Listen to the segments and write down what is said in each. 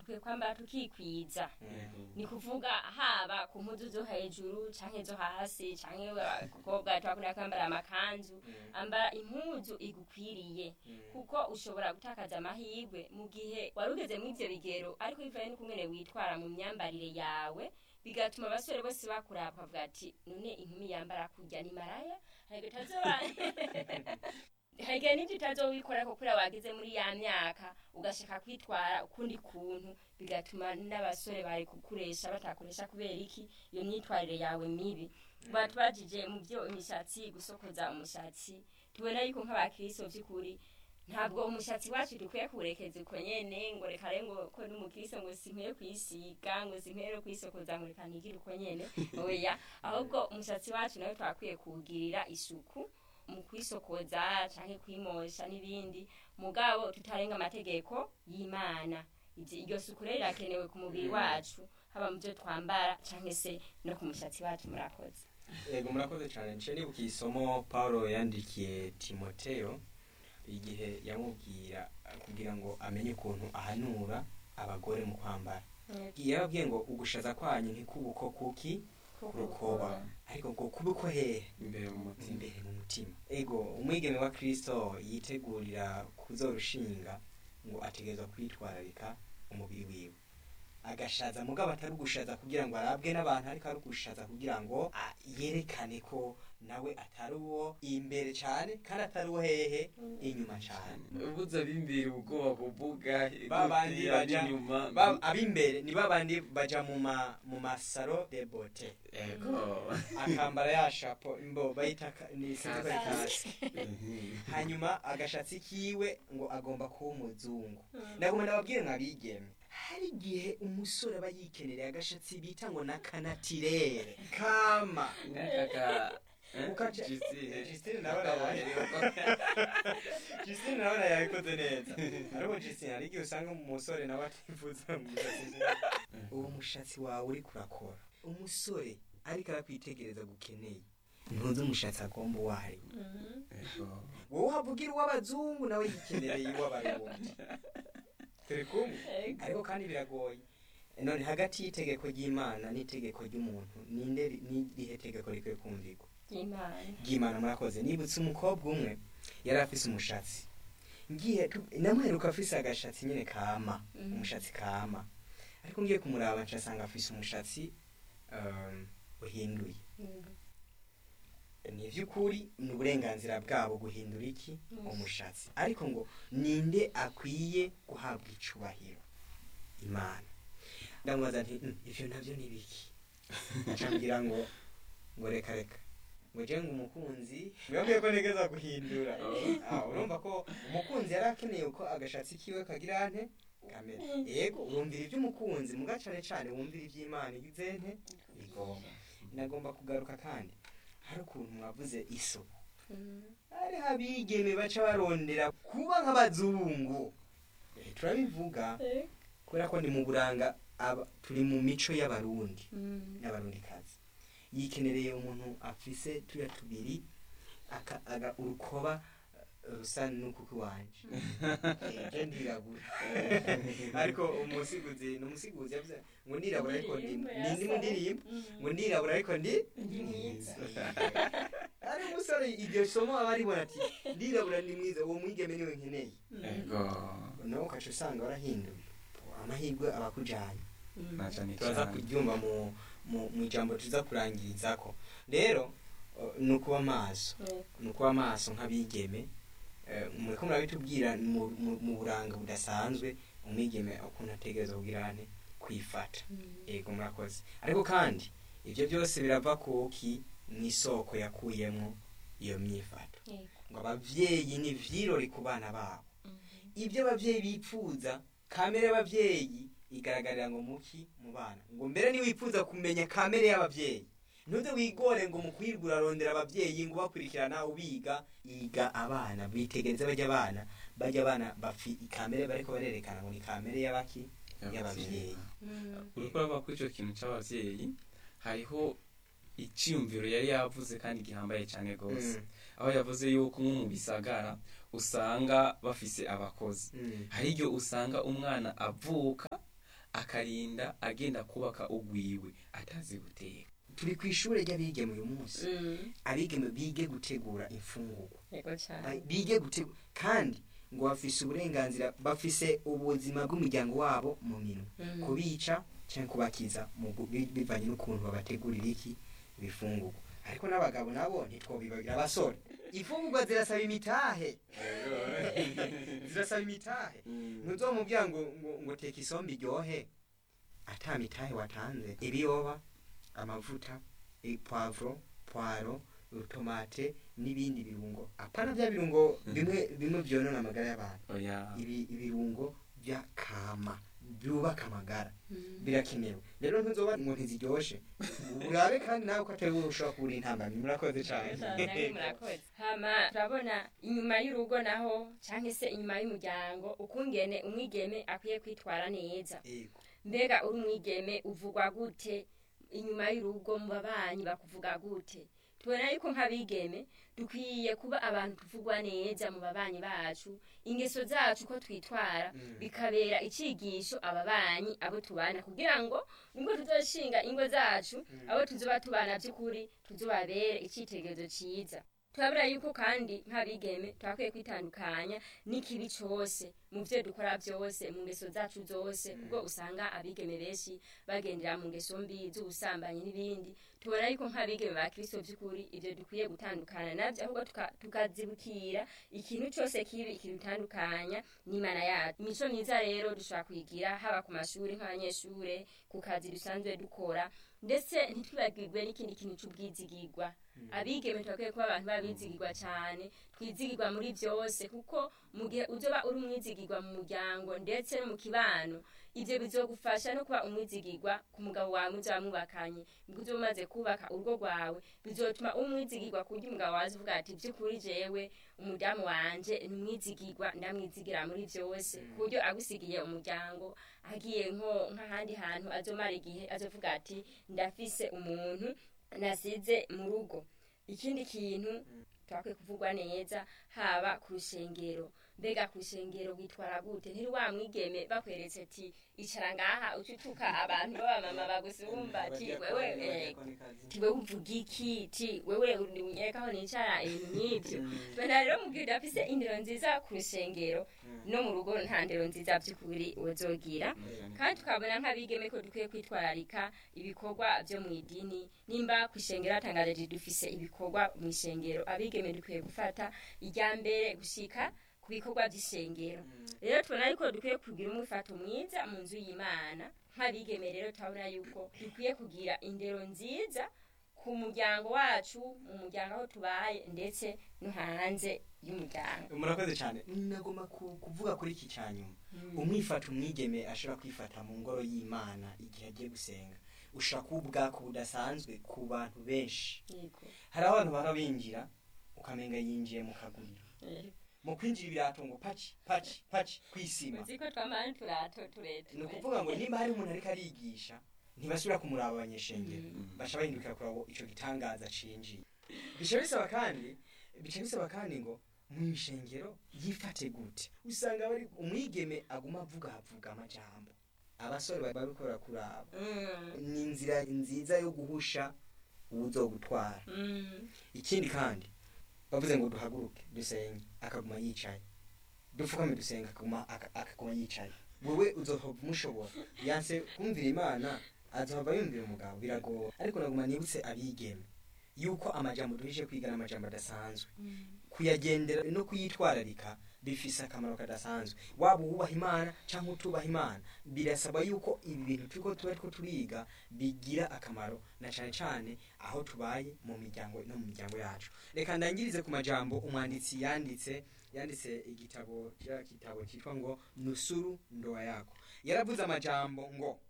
dukwiye kwambara tukikwiza ni kuvuga haba ku mpuzu zo hejuru canke zo hasi canke abakobwa twakunda kwambara amakanzu ambara impuzu igukwiriye kuko ushobora gutakaza amahirwe mu gihe wari ugeze muri ivyo bigero ariko bivanye n'ukungene witwara mu myambarire yawe bigatuma abasore bose bakuraba bakavuga ati none inkumi yambara kurya ni maraya harigo itazoba harigihe n'ibyo utazowikora ko kuriya wageze muri ya myaka ugashaka kwitwara ukundi kuntu bigatuma n'abasore bari kukuresha batakoresha kubera iki iyo myitwarire yawe mibi batubajije mu byo imishatsi gusokoza umushatsi tubona yuko nk'abakristo by'ukuri ntabwo umushatsi wacu dukwiye kuwurekeza uko nyene ngo reka re ngo ko n'umukristo ngo sinkwiye kwisiga ngo sinkwiye no kwisokoza ngo reka ntigire uko nyene oya ahubwo umushatsi wacu nawe twakwiye kuwugirira isuku mu kwisokoza canke kwimosha n'ibindi mugabo tutarenga amategeko y'imana Ivyo- iryo suku rero rirakenewe ku mubiri wacu haba mu byo twambara canke se no ku mushatsi wacu murakoze yego murakoze cyane nce nibuka isomo paulo yandikiye timoteyo igihe yamubwira eh, kugira ngo amenye ukuntu ahanura abagore mu kwambara yababwiye ngo ugushaza kwanyu ntikubuko kuki rukoba ariko ngo kube ko hehe imbere mu mutima imbere mu mutima ego umwigeme wa kristo yitegurira kuzorushinga ngo ategerezwa kwitwararika umubiri wiwe agashaza mugabo atari ugushaza kugira ngo arabwe n'abantu ariko ari ugushaza kugira ngo ah, yerekane ko nawe atari uwo imbere cyane kandi atari uwo hehe inyuma cyane ubuze ab'imbere ubwoba kuvuga babandi igute, baja ab'inyuma ba- ab'imbere ni babandi baja mu ma mu masaro de bote ego akambara ya shapo mbo bayita ka- ni sinzi ko ari Kasi. kasi hanyuma agashatsi kiwe ngo agomba kuba umuzungu ndaguma ndababwire nkabigeme hari igihe umusore aba yikenereye agashatsi bita ngo nakanatirere kama nk'aka Ukaca- Justine. Justine ndabona Justine ndabona yabikoze neza ariko Justine hari igihe usanga umusore nawe atifuza mu mushatsi uwo mushatsi wawe uri kurakora umusore ariko arakwitegereza gukeneye ntuzi umushatsi agomba uwo ari we Ego. wowe uhavugira uw'abazungu nawe yikenereye uw'abarundi turi kumwe ariko kandi biragoye none hagati y'itegeko ry'imana n'itegeko ry'umuntu ninde ri- ni irihe tegeko rikwiye kumvikwa y'imana ry'imana murakoze nibutse umukobwa umwe yari afise umushatsi ngiye tu- namuheruka afise agashatsi nyine kama Mhm. umushatsi kama ariko ngiye kumuraba ncasanga afise umushatsi um, uhinduye ni ivy'ukuri ni uburenganzira bwabo guhindura iki Mm. umushatsi ariko ngo ninde akwiye guhabwa icubahiro imana ndamubaza nti "Mm, ivyo navyo ni biki acambwira ngo ngo reka reka ngo je ngo umukunzi mbabwiye ko nigeza guhindura Ah, urumva ko umukunzi yari akeneye ko agashatsi kiwe kagira nte kamere yego urumvira ivy'umukunzi muga cane cane wumvira ivy'imana igize nte igomba inagomba kugaruka kandi hari ukuntu mwavuze isuku hariho abigeme baca barondera kuba nk'abazungu Eh, turabivuga kubera ko ni mu buranga aba turi mu mico y'abarundi n'abarundikazi yikenereye umuntu afise tuya tubiri aka- aga- urukoba eh, rusa n'ukuku wanje Eh, je ndirabura ariko umusiguzi ni umusiguzi yavuze ngo ndirabura ariko ndi ndi- ndi mu ndirimbo ngo ndirabura ariko ndi mwiza ari umusore iryo somo aba aribona ati ndirabura ndi mwiza uwo mwigeme niwe nkeneye ego nawe ukaca usanga warahinduye amahirwe aba akujanye na cane turaza cane kuryumva mu mu- mu ijambo tuza kurangirizako rero uh, ni ukuba maso ni ukuba maso nk'abigeme Eh, muriko murabitubwira mu- mu- mu buranga budasanzwe umwigeme ukuntu ategereza kugira ane kwifata yego murakoze ariko kandi ibyo byose birava kuki mu isoko yakuyemo iyo myifato ngo abavyeyi ni vyirori ku bana babo ibyo abavyeyi bipfuza kamere y'abavyeyi igaragarira ngo muki mu bana ngo mbere niwifuza kumenya kamere y'abavyeyi ntuze wigore ngo mu kwirwa urarondera abavyeyi ngo bakurikirana ubiga iga abana bitegereze bajya abana bajya abana bafi ikamere bariko barerekana ngo ni kamere y'abaki y'abavyeyi uriko urava kuri ico kintu c'abavyeyi hariho iciyumviro yari yavuze kandi gihambaye cane gose Mm, aho yavuze yuko nko mu bisagara usanga bafise abakozi mm, hari igihe usanga umwana avuka akarinda agenda kubaka ugwiwe atazi guteka turi ku ishuri ry'abigeme uyu munsi Mm, abigeme bige gutegura imfungurwa yego cyane Ba- bige gutegura kandi ngo bafise uburenganzira bafise ubuzima bw'umuryango wabo mu minwe Mm. kubica cyangwa kubakiza mu gu- bi- bivanye n'ukuntu babategurira iki ibifungurwa ariko n'abagabo nabo ntitwobibagira abasore imfungurwa zirasaba imitahe zirasaba imitahe ntuzomubwira ngo ngo ngo teka isombe iryohe ata mitahe watanze ibiyoba amavuta ipwavuro pwaro utomate n'ibindi birungo apana bya birungo bimwe bimwe byonona amagara y'abantu oya ibi ibirungo bya kama byubaka amagara Mm. birakenewe rero ntuzoba ngo ntiziryoshe urabe kandi nawe ko atari wowe ushobora kubura intambamyi murakoze cyane Namwe murakoze hama turabona inyuma y'urugo naho cyangwa se inyuma y'umuryango ukungene umwigeme akwiye kwitwara neza Yego. mbega uri umwigeme uvugwa gute inyuma y'urugo mu babanyi bakuvuga gute tubona yuko nk'abigeme dukwiye kuba abantu tuvugwa neza mu babanyi bacu ingeso zacu ko twitwara Mm. bikabera icigisho ababanyi abo tubana kugira ngo nibwo tuzoshinga ingo zacu Mm. abo tuzoba tubana by'ukuri tuzobabere icyitegererezo cyiza turabura yuko kandi nk'abigeme turakwiye kwitandukanya n'ikibi cyose mu byo dukora byose mu ngeso zacu zose ubwo usanga abigeme benshi bagendera mu ngeso mbi z'ubusambanyi n'ibindi tubona yuko nk'abigeme ba kirisito by'ukuri ibyo dukwiye gutandukana nabyo ahubwo tuka- tukazibukira ikintu cyose kibi ikidutandukanya n'imana yacu imico myiza rero dushobora kuyigira haba ku mashuri nk'abanyeshuri ku kazi dusanzwe dukora ndetse ntitwibagirwe n'ikindi kintu cy'ubwizigirwa abigeme turakwiye kuba abantu babizigirwa cyane twizigirwa muri byose kuko mu gihe uzoba uri umwizigirwa mu muryango ndetse no mu kibano ibyo bizogufasha no kuba umwizigirwa ku mugabo wawe muzaba mwubakanye nibwo uzoba umaze kubaka urugo rwawe bizotuma uba umwizigirwa ku buryo umugabo wawe uvuga ati by'ukuri jewe umudamu wanje ni umwizigirwa ndamwizigira muri byose ku buryo agusigiye umuryango agiye nko nk'ahandi hantu azomara igihe azovuga ati ndafise umuntu nasize mu rugo ikindi kintu turakwiye kuvugwa neza haba ku rushengero mbega ku rushengero witwara gute ntiri wa mwigeme bakweretse ati icara ngaha ucutuka abantu b'abamama bagusumba ati wewe eh, ti wewe uvuga iki ti wewe unyerekaho nicara ibintu nk'ibyo tubona rero mu gihe udafise indero nziza ku rushengero no mu rugo nta ndero nziza by'ukuri uzogira kandi tukabona nk'abigeme ko dukwiye kwitwararika ibikorwa byo mu idini nimba ku ishengero hatangaje dufise ibikorwa mu ishengero abigeme dukwiye gufata ijya mbere gushika ku bikorwa by'ishengero rero tubona yuko dukwiye kugira umwifato mwiza mu nzu y'imana nk'abigeme rero turabona yuko dukwiye kugira indero nziza ku muryango wacu mu muryango aho tubaye ndetse no hanze y'umuryango murakoze cyane nagomba ku- kuvuga kuri iki cya nyuma umwifata umwigeme ashobora kwifata mu ngoro y'imana igihe agiye gusenga ushobora kuba ubwako budasanzwe ku bantu benshi yego hari abantu baba binjira ukamenga yinjiye mu kaguriro yego. mu kwinjira ibirato ngo paci paci paci ku isima uzi ko twamara n'uturato tureta ni ukuvuga ngo nimba hari umuntu ariko arigisha ntibasubira kumuraba abanyeshengero baca bahindukira kurabo icyo gitangaza cinjiye bica bisaba kandi bica bisaba kandi ngo mu ishengero yifate gute usanga bari umwigeme aguma avuga avuga amajambo abasore bari babikora kuraba Mm, ni inzira nziza yo guhusha uwuzogutwara mm, ikindi kandi bavuze ngo duhaguruke dusenge akaguma yicaye dupfukame dusenga akaguma aka- akaguma yicaye wewe uzohava umushobora yanse kumvira imana azohava yumvira umugabo biragora ariko naguma nibutse abigeme yuko amajambo duhije kwiga n'amajambo adasanzwe mm. kuyagendera no kuyitwararika bifise akamaro kadasanzwe waba uwubaha imana cyangwa utubaha imana birasaba yuko ibi bintu turiko tuba ariko turiga bigira akamaro na cane cane aho tubaye mu miryango no mu miryango yacu reka ndangirize ku majambo umwanditsi yanditse yanditse igitabo kiriya gitabo cyitwa ngo nusuru ndoa yako yaravuze amajambo ngo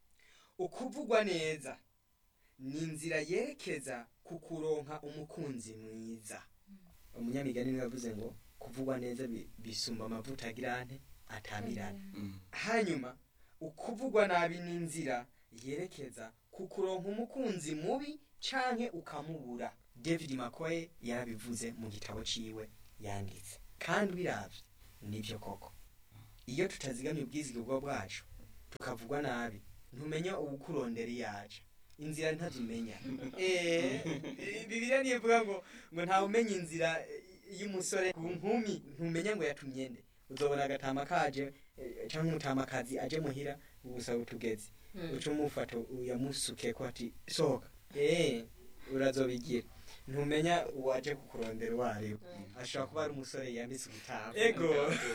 ukuvugwa neza ni inzira yerekeza ku kuronka umukunzi mwiza umunyamigani niwe yavuze ngo kuvugwa neza bi- bisumba amavuta agirante atamirana hanyuma ukuvugwa nabi ni inzira yerekeza ku kuronka umukunzi mubi canke ukamubura david makoye yarabivuze mu gitabo ciwe yanditse kandi biravye nivyo koko iyo tutazigamye ubwizigirwa bwacu tukavugwa nabi ntumenya uwukurondera iyo aja inzira ntazimenya Eh, bibiliya nivuga ngo ngo ntawe umenya inzira eh, y'umusore ku nkumi ntumenya ngo yatumye nde uzobona agatama kaje eh, canke umutamakazi aje muhira ugusaba utugezi uca umufata uyamusuke ko ati sohoka eh urazobigira ntumenya uwaje kukurondera uwo ariwe ashobora kuba ari umusore yambitse ubutaha ego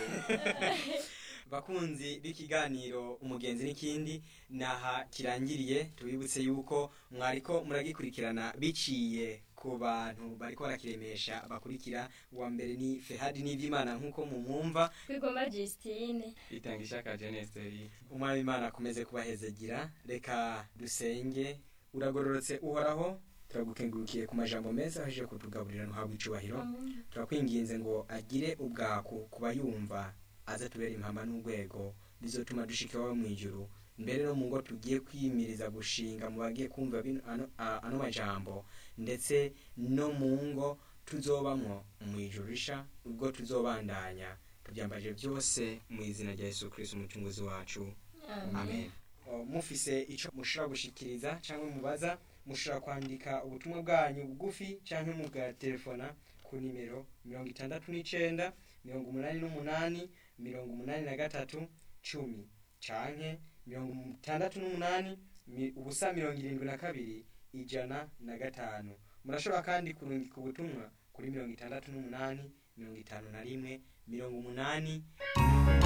bakunzi b'ikiganiro umugenzi n'ikindi naha kirangiriye tubibutse yuko mwariko muragikurikirana biciye ku bantu bariko barakiremesha bakurikira uwa mbere ni fehadi n'ivyimana nk'uko mumwumva kwigomba Justine itanga ishaka jeneseri umwami imana akomeze kubahezegira reka dusenge uragororotse uhoraho turagukengurukiye ku majambo meza aje kutugaburira ntuhabwe icubahiro turakwinginze ngo agire ubwaku ku bayumva aze tubere impamba n'urwego bizotuma dushika iwawe mu ijuru mbere no mu ngo tugiye kwiyimiriza gushinga mu bagiye kumva bino- ano a- ano majambo ndetse no mu ngo tuzobamwo mu ijuru risha ubwo tuzobandanya tubyambaje byose mu izina rya yesu kristo umucunguzi wacu amen O, mufise ico mushobora gushikiriza cyangwa mubaza mushobora kwandika ubutumwa bwanyu bugufi cyangwa mugatelefona ku nimero mirongo itandatu n'icenda mirongo umunani n'umunani mirongo umunani na gatatu cumi canke mirongo itandatu n'umunani mi- ubusa mirongo irindwi na kabiri ijana na gatanu murashobora kandi kurungika ubutumwa kuri mirongo itandatu n'umunani mirongo itanu na rimwe mirongo umunani